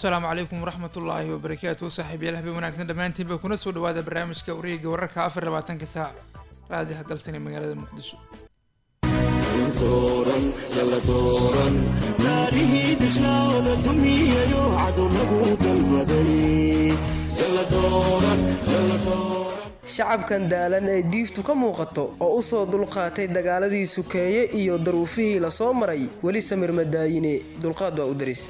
asalaamu calaykum waraxmatullaahi wabarakaatu saaxiibayaal habeen wanaagsan dhammaantiinba kuna soo dhawaada barnaamijka wareega wararka afar labaatanka saac raadi hadalsan ee magaalada muqdisho shacabkan daalan ee diiftu ka muuqato oo u soo dulqaatay dagaaladii sukeeye iyo daruufihii la soo maray weli samir madaayine dulqaad waa u daris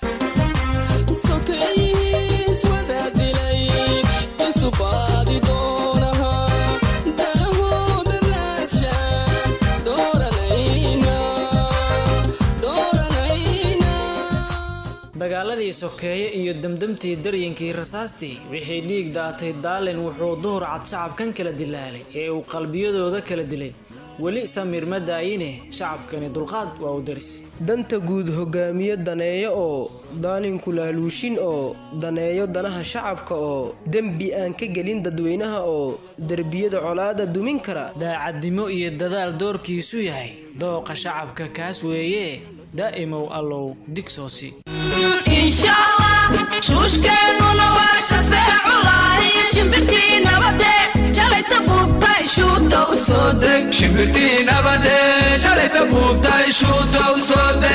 dagaaladii sokeeye iyo demdemtii daryinkii rasaastii wixii dhiig daatay daalin wuxuu duhur cad shacabkan kala dilaalay ee uu qalbiyadooda kala dilay weli samir ma daayine shacabkani dulqaad waa u daris danta guud hogaamiye daneeyo oo daalinku laaluushin oo daneeyo danaha shacabka oo dembi aan ka gelin dadweynaha oo derbiyada colaada dumin kara daacadnimo iyo dadaal doorkiisu yahay dooqa shacabka kaas weeye daa'imow allow digsoosi shuushkeennuna waa shafeeculahi shimbirtii nabade shalayta buubtay shuuta u soo deg shimbirtii nabade shalayta buubtay shuuta u soo deg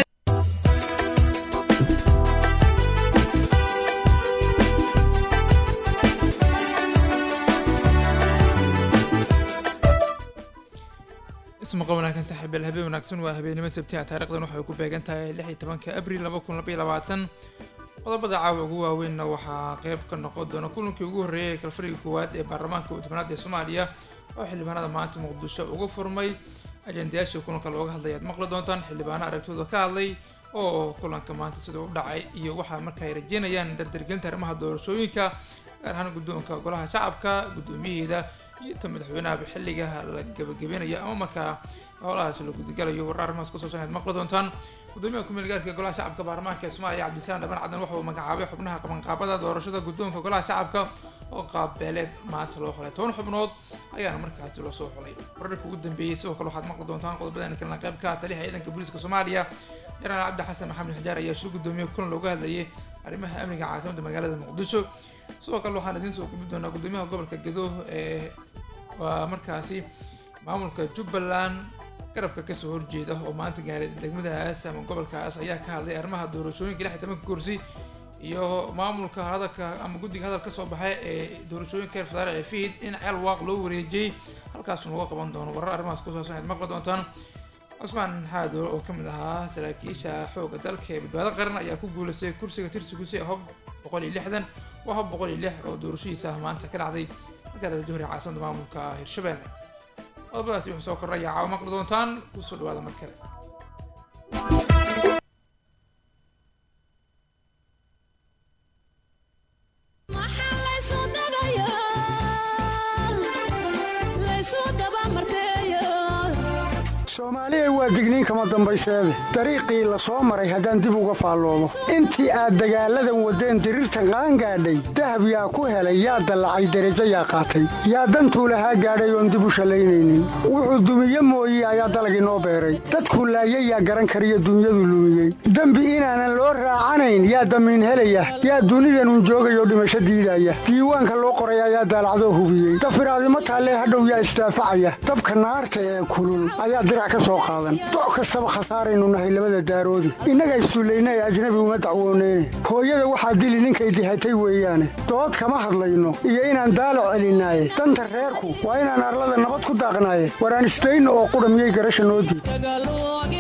ismaqa wanaagsan saaxiibayaal habeen wanaagsan waa habeenimo sabtiha taarikhdan waxay ku beegan tahay lix iyo tobanka abril laba kun laba iyo labaatan qodobada caawa ugu waaweynna waxaa qeyb ka noqon doona kulankii ugu horreeyay ee kalfariga koowaad ee baarlamaanka tobanaad ee soomaaliya oo xildhibaanada maanta muqdisho uga furmay ajendayaashii kulanka looga hadlay aad maqli doontaan xildhibaano aragtooda ka hadlay oo kulanka maanta sida u dhacay iyo waxaa marka ay rajeynayaan dardargelinta arrimaha doorashooyinka gaar ahaan guddoonka golaha shacabka guddoomiyaheeda iyo ta madaxweynaha xilliga la gabagabeynayo ama markaa howlahaas la gudagalayo warar arrimahaas kusoo shan maqli doontaan gudoomiyaha ku-meel gaarka golaha shacabka baarlamaanka ee soomaaliya cabdisaan dhaban cadan waxa uu magacaabay xubnaha qabanqaabada doorashada guddoonka golaha shacabka oo qaabbeeleed maanta loo xulay toban xubnood ayaana markaasi loo soo xulay wararka ugu dambeeyey sidoo kale waxaad maqli doontaan qodobadan kalena qayb ka ah taliyaha ciidanka booliiska soomaaliya janaal cabdi xasan maxamed xijaar ayaa shir gudoomiye kulan looga hadlayay arrimaha amniga caasimadda magaalada muqdisho sidoo kale waxaan idiin soo gubi doonaa gudoomiyaha gobolka gedo ee waa markaasi maamulka jubbaland garabka kasoo horjeeda oo maanta gaaray degmadaas ama gobolkaas ayaa ka hadlay arrimaha doorashooyinka lix iyo tobanka kursi iyo maamulka hadalka ama guddiga hadal kasoo baxay ee doorashooyinka reer fadaare ee fihid in ceel waaq loo wareejiyey halkaasna laga qaban doono warar arrimahaas kusaabsan aad maqli doontaan cusmaan xaadoor oo kamid ahaa saraakiisha xooga dalka ee badbaado qaran ayaa ku guuleystay kursiga tirsiguse hob boqol iyo lixdan waa hob boqol iyo lix oo doorashadiisa maanta ka dhacday magaalada johri caasimada maamulka hirshabelle qodobadaasi wuxuu soo kordhaya caawa maqli doontaan kusoo dhawaada mar kale soomaaliya waa digniin kama dambayseede dariiqii la soo maray haddaan dib uga faalloomo intii aad dagaalladan waddeen diriirtan qaangaadhay dahab yaa ku helay yaa dallacay derajo yaa qaatay yaa dantuu lahaa gaadhay oon dib u shallaynaynin wuxuu dumiye mooye ayaa dalagii noo beeray dadkuu laayay yaa garan kariyo dunyadu lumiyey dembi inaanan loo raacanayn yaa damiin helaya yaa dunidanun joogayoo dhimasho diidaya diiwaanka loo qoray ayaa daalacdoo hubiyey dafiraadimo taallee hadhow yaa isdaafacaya dabka naarta ee kulul ayaa dirac doc kastaba khasaaraynu nahay labada daaroodi innaga issullayna ee ajnabi uma dacwooneyne hooyada waxaa dili ninkay dihatay weeyaane dood kama hadlayno iyo inaan daalac celinaaye danta reerku waa inaan arlada nabad ku daaqnaaye waraan isdayna oo qudha miyay garasha noo diid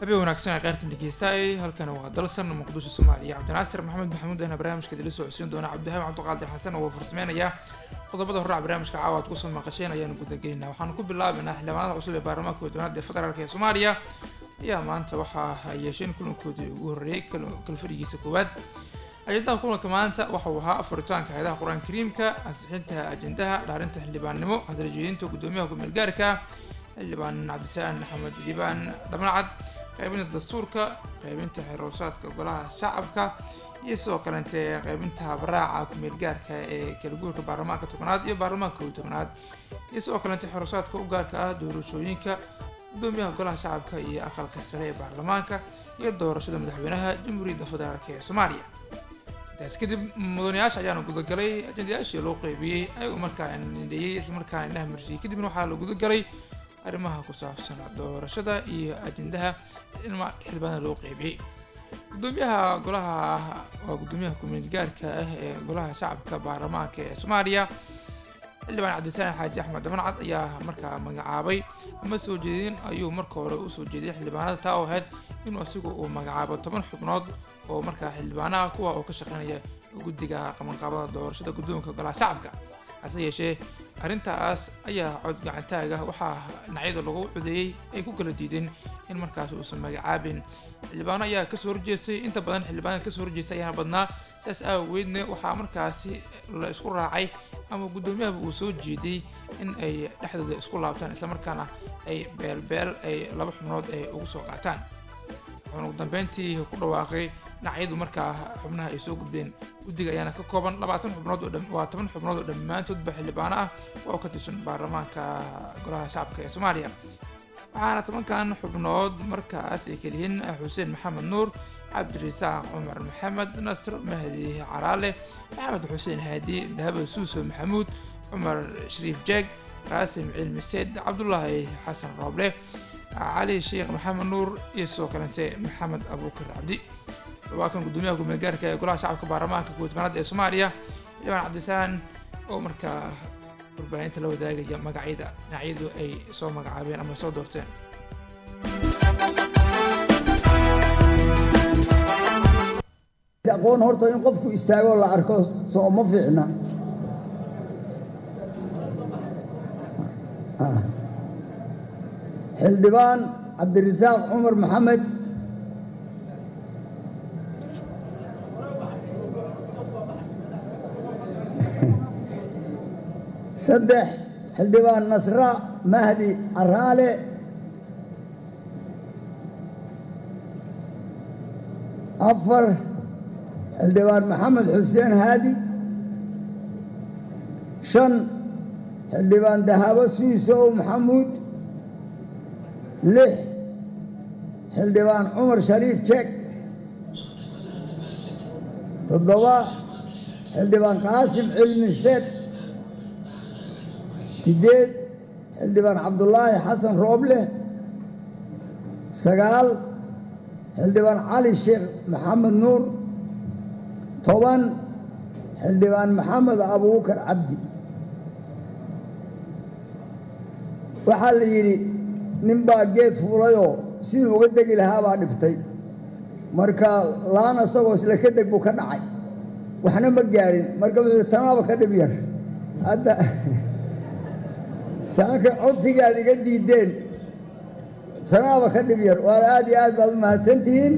habeen wanaagsan ee qayrtan dhegeystaay halkani waa dalsan muqdisho soomaaliya cabdinaasir maxamed maxamuud ayna barnaamijka dila soo codsiin doona cabdihaab cabdiqaadir xasan oo farsameynaya qodobada horraca barnaamijka caawa aad kusoo maqasheen ayaanu gudageynaa waxaanu ku bilaabaynaa xildhibaanada cusub ee baarlamaanka wadwanaada ee federaalk ee soomaaliya ayaa maanta waxaa yeesheen kulankoodii ugu horreeyey kalfadhigiisa koowaad ajendaha kulanka maanta waxauu ahaa furitaanka hay-adaha qur-aan kariimka ansixinta ajendaha dhaarinta xildhibaannimo hadaljeedinta guddoomiyaha ku-meel gaarka xildhibaan cabdisaan axmed liibaan dhamacad qaybinta dastuurka qaybinta xeroosaadka golaha shacabka iyo sidoo kalente qaybinta baraaca ku-meel gaarka ee kala guurka baarlamaanka tobanaad iyo baarlamaanka kow tobanaad iyo sidoo kalente xeroosaadka u gaarka ah doorashooyinka guddoomiyaha golaha shacabka iyo aqalka sare ee baarlamaanka iyo doorashada madaxweynaha jamhuuriyadda federaalk ee soomaaliya intaas kadib mudanayaasha ayaana gudagalay ajendayaashii loo qeybiyey ayagoo markaa nindheeyey islamarkaana indhaha marsiiyey kadibna waxaa la gudagalay arrimaha ku saabsan doorashada iyo ajendaha xildhibaanada loo qeybiyey gudoomiyaha golaha waa guddoomiyaha ku-meel gaarka ah ee golaha shacabka baarlamaanka ee soomaaliya xildhibaan cabdisaan xaaji axmed damancad ayaa markaa magacaabay ama soo jeedin ayuu marka hore usoo jeediyay xildhibaanada taa oo ahayd inuu asigu uu magacaabo toban xubnood oo markaa xildhibaanaha kuwa oo ka shaqeynaya guddiga qabanqaabada doorashada guddoonka golaha shacabka hase yeeshee arrintaas ayaa cod gacantaaga waxaa dhinacyada lagu codeeyey ay ku kala diideen in markaas uusan magacaabin xildhibaano ayaa kasoo horjeestay inta badan xildhibaanada kasoo horjeestay ayaana badnaa sidaas aawageedna waxaa markaasi la isku raacay ama guddoomiyahaba uu soo jeediyey in ay dhexdooda isku laabtaan islamarkaana ay beelbeel ay laba xubnood ay ugu soo qaataan wuxuuna ugu dambeyntii ku dhawaaqay dhinacyadu markaa xubnaha ay soo gudbeen guddiga ayaana ka kooban labaatan xubnood oo waa toban xubnood oo dhammaantoodba xildhibaano ah oo ka tirsan baarlamaanka golaha shacabka ee soomaaliya waxaana tobankan xubnood markaas ay keliyihiin xuseen maxamed nuur cabdirasaaq cumar maxamed nasr mahdi caraale maxamed xuseen haadi dahaba suuso maxamuud cumar shariif jeeg qaasim cilmi seed cabdulaahi xasan rooble cali sheekh maxamed nuur iyo sidoo kalente maxamed abuukar cabdi waa kan guddoomiyaha ku-meel gaarka ee golaha shacabka baarlamaanka guudbanaad ee soomaaliya xildhibaan cabdisaan oo markaa warbaahinta la wadaagaya magacyada dhinacyadu ay soo magacaabeen ama soo doorteen aqoon horta in qofku istaago la arko soo ma fiicna xildhibaan cabdirasaaq cumar maxamed saddex xildhibaan nasra mahdi caraale afar xildhibaan maxamed xuseen haadi shan xildhibaan dahabo suisow maxamuud lix xildhibaan cumar shariif jeeg toddoba xildhibaan qaasim cilmi seed siddeed xildhibaan cabdulaahi xasan rooble sagaal xildhibaan cali sheekh maxamed nuur toban xildhibaan maxamed abuukar cabdi waxaa la yidhi nin baa geed fuulayoo siduu uga degi lahaa baa dhibtay marka laan asagoo isla ka deg buu ka dhacay waxna ma gaarin marka wuxuu tanaaba ka dhib yar hadda saaka codsigaad iga diideen tanaaba ka dhib yar waad aad iyo aad baad u mahadsantihiin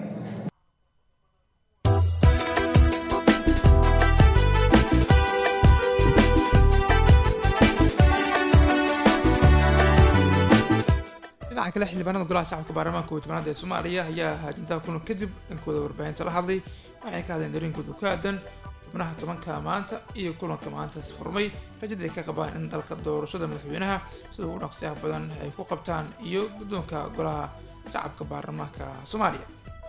dhinaca kale xildhibaanada golaha shacabka baarlamaanka kow-tobanaad ee soomaaliya ayaa ajendaha kulan kadib dhankooda warbaahinta la hadlay waxayna ka hadleen dareenkooda ku aadan xubnaha tobanka maanta iyo kulanka maantaas furmay rajada ay ka qabaan in dalka doorashada madaxweynaha sida ugu dhaqsiyaha badan ay ku qabtaan iyo guddoonka golaha shacabka baarlamaanka soomaaliya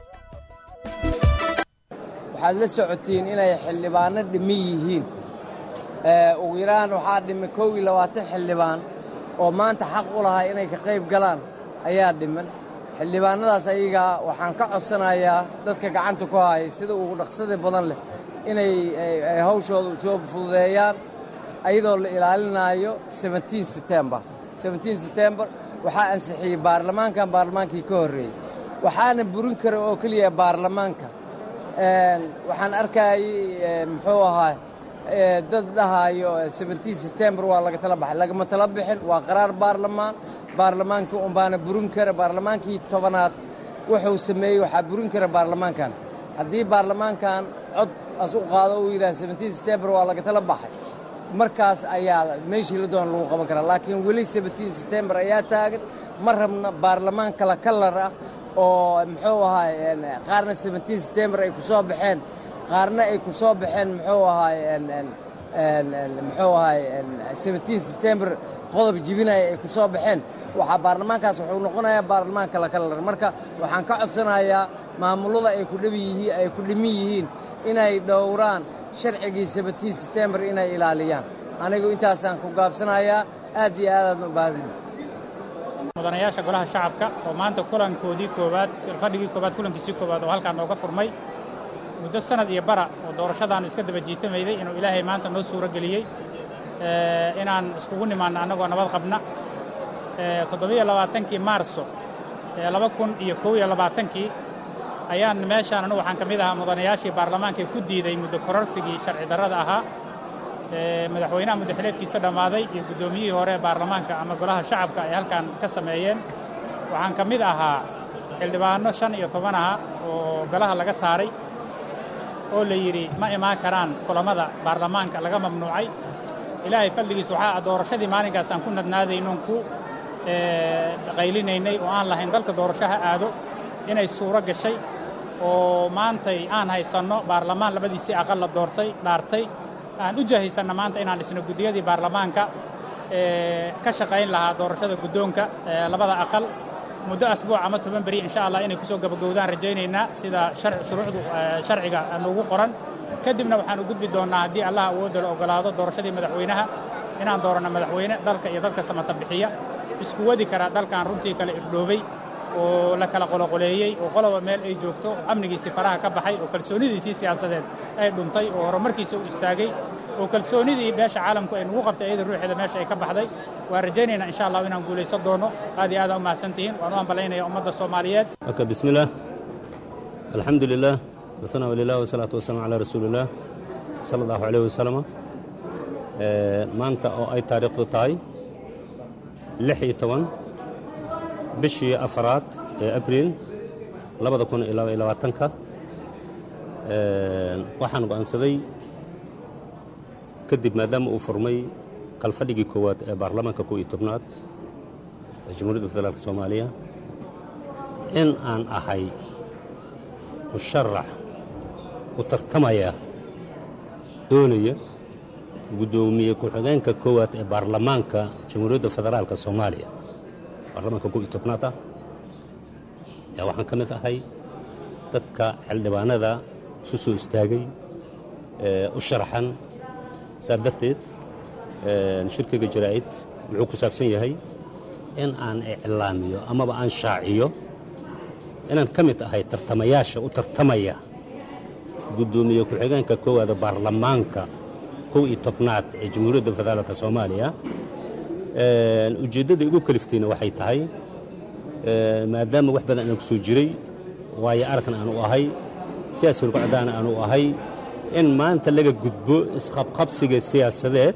waxaad la socotiin inay xildhibaano dhimi yihiin ugu yaraan waxaa dhimi kow iyo labaatan xildhibaan oo maanta xaq u lahaa inay ka qayb galaan ayaa dhiman xildhibaanadaas ayagaa waxaan ka codsanayaa dadka gacanta ku hayay sida ugu dhaqsada badan leh inay hawshooda soo fududeeyaan ayadoo la ilaalinaayo setembar setembar waxaa ansixiyey baarlamaankan baarlamaankii ka horreeyey waxaana burin kara oo keliya baarlamaanka waxaan arkayay muxuu ahaa dad dhahayo september waa laga tala baxay lagama tala bixin waa qaraar baarlamaan baarlamaanka unbaana burin kara baarlamaankii tobanaad wuxuu sameeyey waxaa burin kara baarlamaankan haddii baarlamaankan cod as u qaado uu yidhaha september waa laga tala baxay markaas ayaa meeshii la doona lagu qaban karaa laakiin weli september ayaa taagan ma rabna baarlamaan kala kalar ah oo muxuu ahaay qaarna september ay ku soo baxeen qaarna ay ku soo baxeen muxuu ahaay muxuu ahaay september qodob jibinaya ay ku soo baxeen waxaa baarlamaankaas wuxuu noqonayaa baarlamaan kala kalar marka waxaan ka codsanayaa maamullada ay ku dhibi ay ku dhimin yihiin inay dhowraan sharcigii september inay ilaaliyaan anigu intaasaan ku gaabsanayaa aad iyo aadaadna u baahdi mudanayaasha golaha shacabka oo maanta kulankoodii koowaad fadhigii koowaad kulankiisii koowaad oo halkaan nooga furmay muddo sanad iyo bara oo doorashadaannu iska daba jiitamayday inuu ilaahay maanta noo suuro geliyey inaan iskugu nimaanno annagoo nabad qabna toddobiyo labaatankii maarso laba kun iyo kow iyo labaatankii ayaan meeshaan anu waxaan ka mid ahaa mudanayaashii baarlamaanka ku diiday muddo kororsigii sharci darrada ahaa madaxweynaha muddaxileedkiisa dhammaaday iyo guddoomiyihii hore ee baarlamaanka ama golaha shacabka ay halkan ka sameeyeen waxaan ka mid ahaa xildhibaanno shan iyo toban aha oo golaha laga saaray oo la yidhi ma imaan karaan kulammada baarlamaanka laga mamnuucay ilaahay fadligiis waxaa doorashadii maalinkaas aan ku nadnaadaynoon ku qaylinaynay oo aan lahayn dalka doorasho ha aado inay suuro gashay oo maantay aan haysanno baarlamaan labadiisii aqal la doortay dhaartay aan u jahaysanna maanta inaan dhisno guddiyadii baarlamaanka ka shaqayn lahaa doorashada guddoonka labada aqal muddo asbuuc ama toban beri insha allah inay kusoo gabagowdaan rajaynaynaa sida shuruucdu sharciga noogu qoran kadibna waxaan u gudbi doonnaa haddii allah awoodda la ogolaado doorashadii madaxweynaha inaan dooranno madaxweyne dalka iyo dadka samata bixiya isku wadi karaa dalkan runtii kale irdhoobay oo la kala qoloqoleeyey oo qoloba meel ay joogto amnigiisii faraha ka baxay oo kalsoonidiisii siyaasadeed ay dhuntay oo horumarkiisa u istaagay oo kalsoonidii beesha caalamku ay nagu qabtay iyada ruuxeeda meesha ay ka baxday waan rajaynaynaa insha allah inaan guulaysan doono aad iyo aad u mahadsan tihiin waan u ambalaynaya ummadda soomaaliyeed aka bismillaah alxamdu lilah wasanaa lilah wasalaatu wasalaamu calaa rasuulillaah sala allahu calayh wasalama maanta oo ay taariikhdu tahay lix iyo toban bishii afaraad ee abriil labada kun iyo laba iyo labaatanka waxaan go'aansaday kadib maadaama uu furmay kalfadhigii koowaad ee baarlamaanka kow iyo tobnaad ee jamhuuriyadda federaalk soomaaliya in aan ahay musharax u tartamaya doonaya guddoomiye ku-xigeenka koowaad ee baarlamaanka jamhuuriyadda federaalka soomaaliya baarlamaanka kow iyo tobnaad ah ayaa waxaan ka mid ahay dadka xildhibaanada isu soo istaagay u sharaxan saa darteed shirkiga jaraa'id wuxuu ku saabsan yahay in aan iclaamiyo amaba aan shaaciyo inaan ka mid ahay tartamayaasha u tartamaya guddoomiye ku-xigeenka koowaada baarlamaanka kow iyo tobnaad ee jamhuuriyadda federaalka soomaaliya ujeeddada igu kaliftayna waxay tahay maadaama wax badan aan ku soo jiray waayo aragna aanu ahay siyaas hurgocdaana aanu ahay in maanta laga gudbo isqabqabsiga siyaasadeed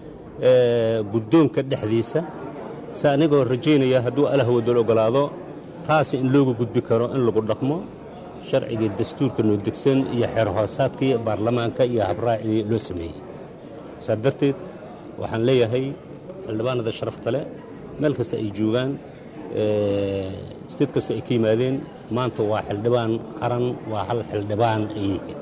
guddoonka dhexdiisa se anigoo rajaynaya hadduu alahwadol ogolaado taas in looga gudbi karo in lagu dhaqmo sharcigii dastuurka noo degsan iyo xeer hoosaadkii baarlamaanka iyo habraacii loo sameeyey saa darteed waxaan leeyahay xildhibaanada sharafta leh meel kasta ay joogaan steed kasta ay ka yimaadeen maanta waa xildhibaan qaran waa hal xildhibaan ay yihiin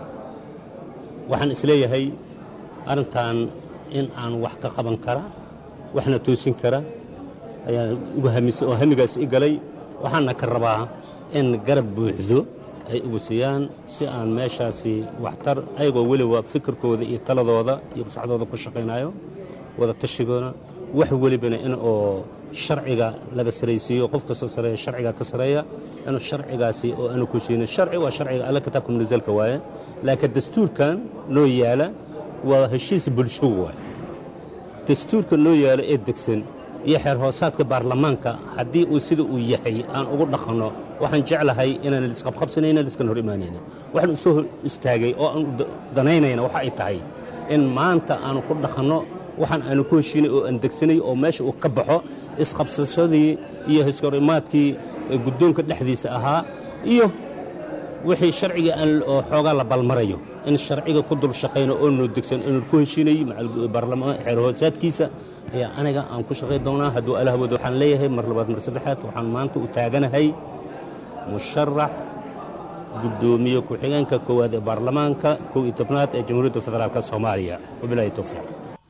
waxaan isleeyahay arrintan in aan wax ka qaban kara waxna toosin kara ayaan uga hamis oo hamigaas i galay waxaana ka rabaa in garab buuxdo ay ugu siiyaan si aan meeshaasi waxtar ayagoo weliba fikirkooda iyo taladooda iyo masaxdooda ku shaqaynayo wada tashigoona wax welibana in oo sharciga laga saraysiiyo qof kastoo sareeya sharciga ka sareeya inuu sharcigaasi oo aanu ku siinin sharci waa sharciga alla kitaabka munazalka waaye laakiin dastuurkan noo yaala waa heshiis bulsho waaye dastuurka noo yaala ee degsan iyo xeer hoosaadka baarlamaanka haddii uu sida uu yahay aan ugu dhaqanno waxaan jeclahay inaan lisqabqabsanayna liskan hor imaanayna waxaan u soo hor istaagay oo aan u danaynayna waxa ay tahay in maanta aanu ku dhaqanno waxaan aanu ku heshiinay oo aan degsanay oo meesha uu ka baxo isqabsashadii iyo hiskorimaadkii guddoonka dhexdiisa ahaa iyo wixii sharciga aan oo xoogaa la balmarayo in sharciga ku dul shaqayno oo noo degsan inuu ku heshiinayey baarlamaan xeer hoosaadkiisa ayaa aniga aan ku shaqay doonaa hadduu allah wado waxaan leeyahay mar labaad mar saddexaad waxaan maanta u taaganahay musharax guddoomiye ku-xigeenka koowaad ee baarlamaanka kow iyo tobnaad ee jamhuuriyadda federaalk soomaaliya wabilaahi towfiiq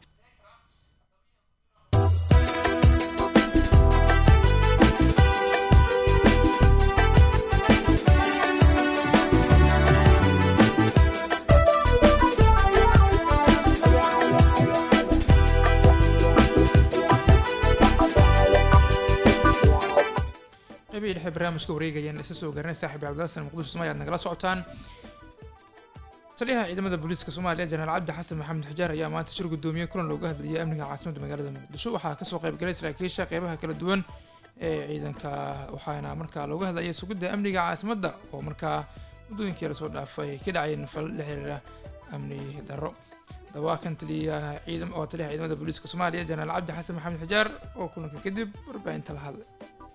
qaybihii dhexe barnaamijka wareegayaan isa soo garanay saaxiib cabdilasan muqdisho somalia ad nagala socotaan taliyaha ciidamada booliiska soomaaliya jenaraal cabdi xasan maxamed xujaar ayaa maanta shir gudoomiye kulan looga hadlayay amniga caasimadda magaalada muqdisho waxaa kasoo qaybgalay saraakiisha qeybaha kala duwan ee ciidanka waxaana markaa looga hadlayay sugidda amniga caasimadda oo markaa muddooyinkii lasoo dhaafay ka dhacay nafal la xiriira amni darro dawaa kan taliyaha ciidam oo taliyaha ciidamada booliiska soomaaliya jenaraal cabdi xasan maxamed xujaar oo kulanka kadib warbaahinta la hadlay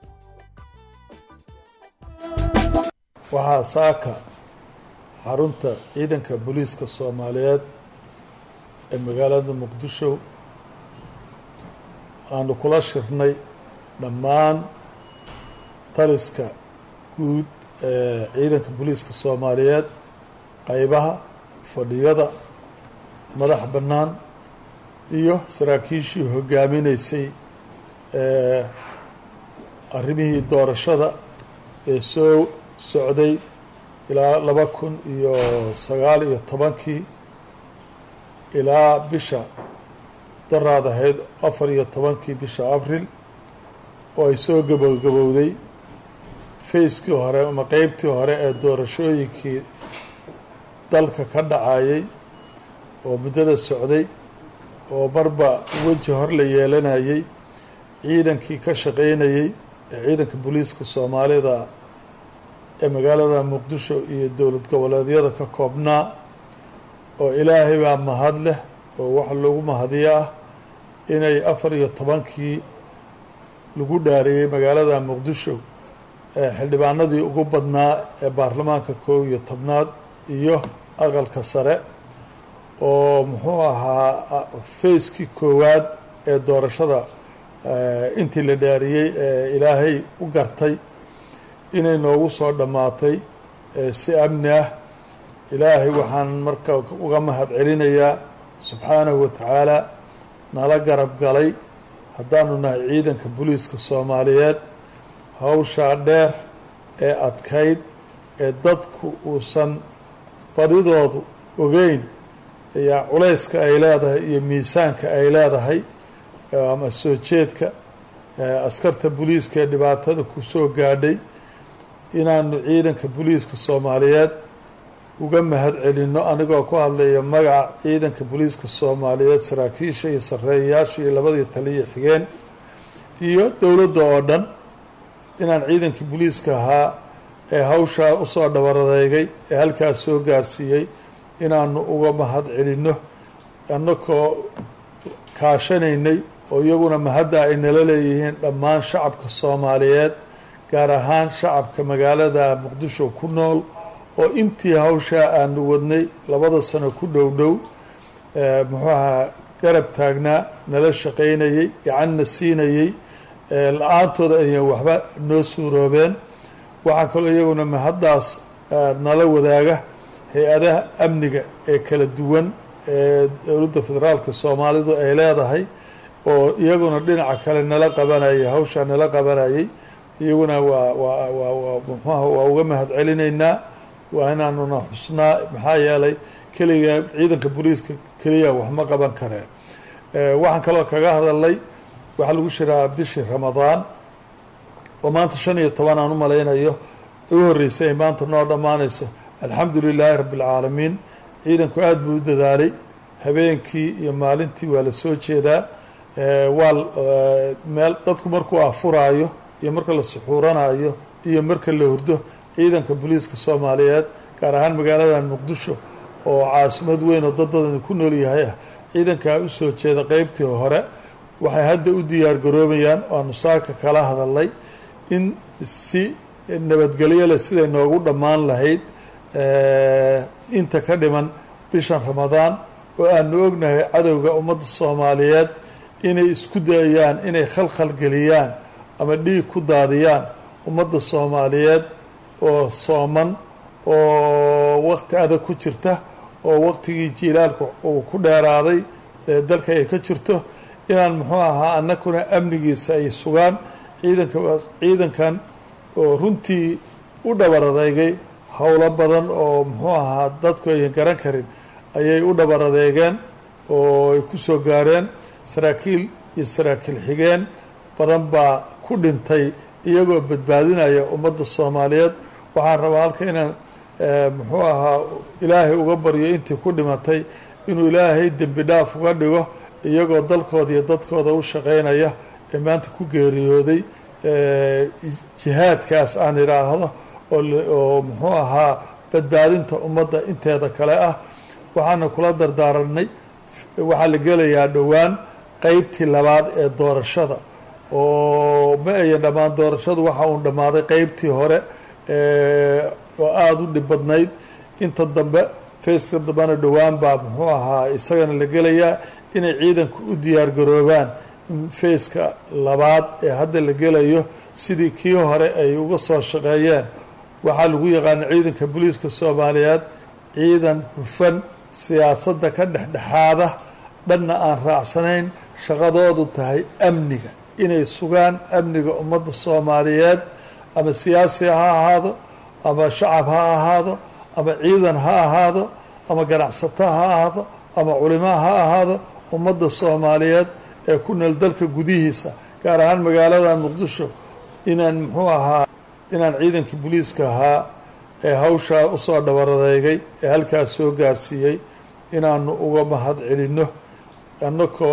waxaa saaka xarunta ciidanka booliiska soomaaliyeed ee magaalada muqdisho aanu kula shirnay dhammaan taliska guud ee ciidanka booliiska soomaaliyeed qaybaha fadhiyada madax bannaan iyo saraakiishii hogaaminaysay ee arrimihii doorashada ee soo socday ilaa laba kun iyo sagaal iyo tobankii ilaa bisha daraad ahayd afar iyo tobankii bisha abril oo ay soo gabogabowday fayskii hore ama qeybtii hore ee doorashooyinkii dalka ka dhacayay oo muddada socday oo marba weji hor la yeelanayay ciidankii ka shaqaynayey ee ciidanka booliiska soomaalida ee magaalada muqdisho iyo dowlad goboleedyada ka koobnaa oo ilaahay baa mahad leh oo waxa loogu mahadiyo ah inay afar iyo tobankii lagu dhaariyey magaalada muqdisho ee xildhibaanadii ugu badnaa ee baarlamaanka koob iyo tobnaad iyo aqalka sare oo muxuu ahaa fayskii koowaad ee doorashada intii la dhaariyey ee ilaahay u gartay inay noogu soo dhammaatay si amni ah ilaahay waxaan marka uga mahad celinayaa subxaanahu wa tacaala nala garab galay haddaanu nahay ciidanka booliiska soomaaliyeed hawshaa dheer ee adkayd ee dadku uusan badidoodu ogeyn ayaa culayska ay leedahay iyo miisaanka ay leedahay ama soo jeedka askarta booliiska ee dhibaatada ku soo gaadhay inaanu ciidanka booliiska soomaaliyeed uga mahad celinno anigoo ku hadlaya magaca ciidanka booliiska soomaaliyeed saraakiisha iyo sarreeyayaasha iyo labadii taliya xigeen iyo dowladda oo dhan inaan ciidankii booliiska ahaa ee hawshaa usoo dhabaradeegay ee halkaas soo gaarsiiyey inaanu uga mahad celinno annakoo kaashanaynay oo iyaguna mahadda ay nala leeyihiin dhammaan shacabka soomaaliyeed gaar ahaan shacabka magaalada muqdisho ku nool oo intii hawshaa aanu wadnay labada sano ku dhow dhow muxuu ahaa garab taagnaa nala shaqaynayey gacanna siinayey la-aantooda ayaan waxba noo suuroobeen waxaa kaloo iyaguna mahaddaas nala wadaaga hay-adaha amniga ee kala duwan ee dowladda federaalka soomaalidu ay leedahay oo iyaguna dhinaca kale nala qabanayay hawshaa nala qabanayay iyaguna waa waa waa waa muxuaha waa uga mahad celinaynaa waa inaanuna xusnaa maxaa yeelay keliga ciidanka booliiska keliya wax ma qaban kareen waxaan kaloo kaga hadalnay waxaa lagu shiraa bishii ramadaan oo maanta shan iyo toban aan u malaynayo u horreysay ay maanta noo dhammaanayso alxamdu lilaahi rabbi alcaalamiin ciidanku aada buu u dadaalay habeenkii iyo maalintii waa la soo jeedaa waa meel dadku markuu afuraayo iyo marka la suxuuranayo iyo marka la hurdo ciidanka booliiska soomaaliyeed gaar ahaan magaaladan muqdisho oo caasimad weyn oo dad badani ku nool yahay ah ciidankaa u soo jeeda qeybtii hore waxay hadda u diyaar garoobayaan waanu saaka kala hadalnay in si nabadgelyo leh siday noogu dhammaan lahayd inta ka dhiman bishan ramadaan oo aanu ognahay cadowga ummadda soomaaliyeed inay isku dayayaan inay khalkhal geliyaan ama dhiig ku daadiyaan ummadda soomaaliyeed oo sooman oo waqti adag ku jirta oo waqtigii jiilaalku uu ku dheeraaday dalka ay ka jirto inaan muxuu ahaa annakuna amnigiisa ay sugaan ciidanka ciidankan oo runtii u dhabar adeegay howlo badan oo muxuu ahaa dadku ayan garan karin ayay u dhabar adeegeen oo ay ku soo gaareen saraakiil iyo saraakiil xigeen badan baa ku dhintay iyagoo badbaadinaya ummadda soomaaliyeed waxaan rabaa halka inaan muxuu ahaa ilaahay uga baryo intii ku dhimatay inuu ilaahay dembi dhaaf uga dhigo iyagoo dalkooda iyo dadkooda u shaqeynaya ee maanta ku geeriyooday jihaadkaas aan idhaahdo oo muxuu ahaa badbaadinta ummadda inteeda kale ah waxaana kula dardaaranay waxaa la gelayaa dhowaan qeybtii labaad ee doorashada oo ma ayan dhammaan doorashadu waxa uun dhammaaday qeybtii hore oo aada u dhib badnayd inta dambe fayska dambena dhowaan baa muxuu ahaa isagana la gelayaa inay ciidanku u diyaar garoobaan in fayska labaad ee hadda la gelayo sidii kii hore ay uga soo shaqeeyeen waxaa lagu yaqaana ciidanka booliiska soomaaliyeed ciidan hufan siyaasadda ka dhexdhexaada dhanna aan raacsanayn shaqadoodu tahay amniga inay sugaan amniga ummadda soomaaliyeed ama siyaasi ha ahaado ama shacab ha ahaado ama ciidan ha ahaado ama ganacsato ha ahaado ama culimaa ha ahaado ummadda soomaaliyeed ee ku nool dalka gudihiisa gaar ahaan magaalada muqdisho inaan muxuu ahaa inaan ciidankii booliiska ahaa ee hawshaa usoo dhabar adeegay ee halkaas soo gaarsiiyey inaanu uga mahad celinno annakoo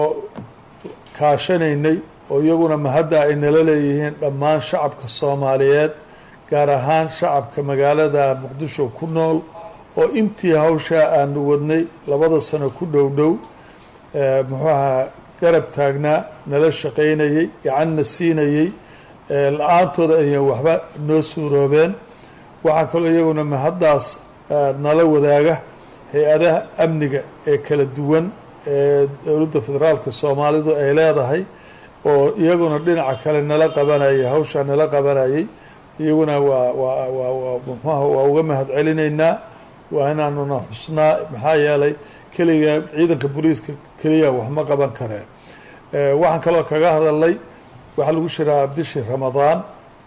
kaashanaynay oo iyaguna mahadda ay nala leeyihiin dhammaan shacabka soomaaliyeed gaar ahaan shacabka magaalada muqdisho ku nool oo intii hawshaa aanu wadnay labada sano ku dhow dhow muxuu ahaa garab taagnaa nala shaqaynayey gacanna siinayey la-aantooda ayan waxba noo suuroobeen waxaa kaloo iyaguna mahaddaas nala wadaaga hay-adaha amniga ee kala duwan ee dowladda federaalka soomaalidu ay leedahay oo iyaguna dhinaca kale nala qabanayay hawshaa nala qabanayay iyaguna waa waa waa waa muxuaha waa uga mahad celinaynaa waa inaanuna xusnaa maxaa yeelay keliga ciidanka booliiska keliya wax ma qaban kareen waxaan kaloo kaga hadalnay waxaa lagu shiraa bishii ramadaan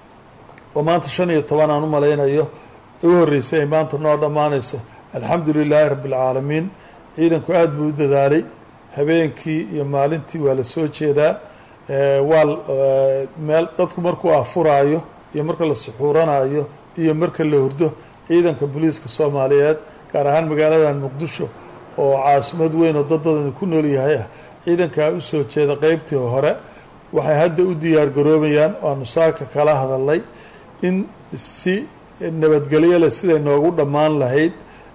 oo maanta shan iyo toban aan u malaynayo u horreysay ay maanta noo dhammaanayso alxamdu lilaahi rabbi alcaalamiin ciidanku aada buu u dadaalay habeenkii iyo maalintii waa la soo jeedaa waa meel dadku markuu afuraayo iyo marka la suxuuranayo iyo marka la hurdo ciidanka booliiska soomaaliyeed gaar ahaan magaaladan muqdisho oo caasimad weyn oo dad badani ku nool yahay ah ciidankaa u soo jeeda qeybtii hore waxay hadda u diyaar garoobayaan waanu saaka kala hadalnay in si nabadgelyo leh siday noogu dhammaan lahayd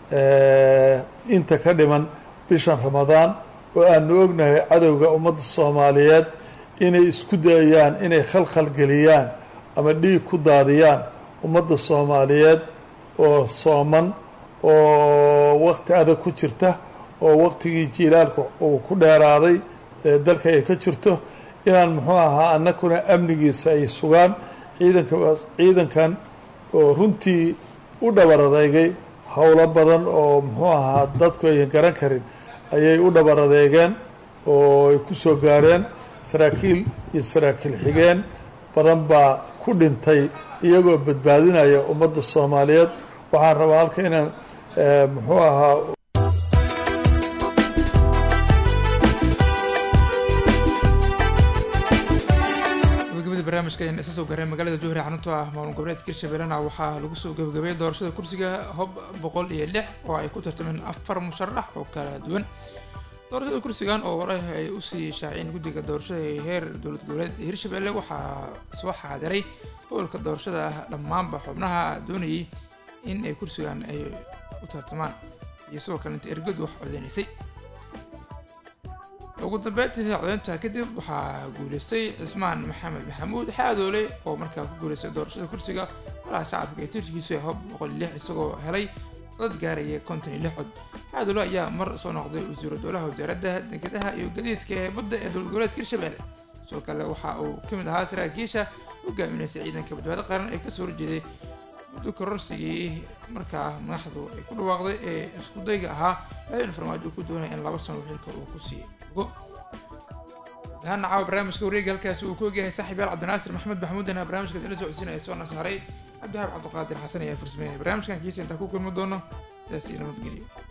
inta ka dhiman bishan ramadaan oo aanu ognahay cadowga ummadda soomaaliyeed inay isku dayayaan inay khalkhal geliyaan ama dhiig ku daadiyaan ummadda soomaaliyeed oo sooman oo waqti adag ku jirta oo waqtigii jiilaalku uu ku dheeraaday dalka ay ka jirto inaan muxuu ahaa annakuna amnigiisa ay sugaan ciidanka ciidankan oo runtii u dhabar adeegay howlo badan oo muxuu ahaa dadku ayan garan karin ayay u dhabar adeegeen oo ay ku soo gaareen saraakiil iyo saraakiil xigeen badan baa ku dhintay iyagoo badbaadinaya ummadda soomaaliyeed waxaan rabaa halka inaan muxuu ahaa gabagabada barnaamijka ayaan isa soo gaareen magaalada jowhar ee xarunta ah maamul goboleedka hirshabeellena waxaa lagu soo gabagabeeyay doorashada kursiga hob boqol iyo lix oo ay ku tartameen afar musharax oo kala duwan doorashada kursigan oo hore ay usii shaaciyeen guddiga doorashada ee heer dowlad goboleed ee hirshabelle waxaa soo xaadiray howlka doorashada dhammaanba xubnaha doonayay in ay kursigan ay u tartamaan iyo sidoo kale inta ergadu wax codeynaysay ugu dambeyntii codeynta kadib waxaa guuleystay cismaan maxamed maxamuud xaadoole oo markaa ku guuleystay doorashada kursiga golaha shacabka ee tirkiisu ee hob boqol iyo lix isagoo helay dad gaaraya konton iyo lix cod xaadoole ayaa mar soo noqday wasiiru dowlaha wasaaradda dekedaha iyo gadiidka ee badda ee dowlad goboleedka hirshabelle sidoo kale waxa uu ka mid ahaa saraakiisha hogaaminaysay ciidanka badbaado qaran ee kasoo horjeeday muddo kororsigii markaa madaxdu ay ku dhawaaqday ee isku dayga ahaa madaxweyne farmaajo ku doonaya in laba sano xilka uu ku sii ogo dahana caawa barnaamijka wareega halkaasi uu ku ogyahay saaxiib yaal cabdinaasir maxamed maxmuudana barnaamijka dina socodsiinaya soo nasaaray cabdihaab cabdiqaadir xasan ayaa farsameynaya barnaamijkan kiisa intaa ku kulmi doono sidaas iyo nabadgelyo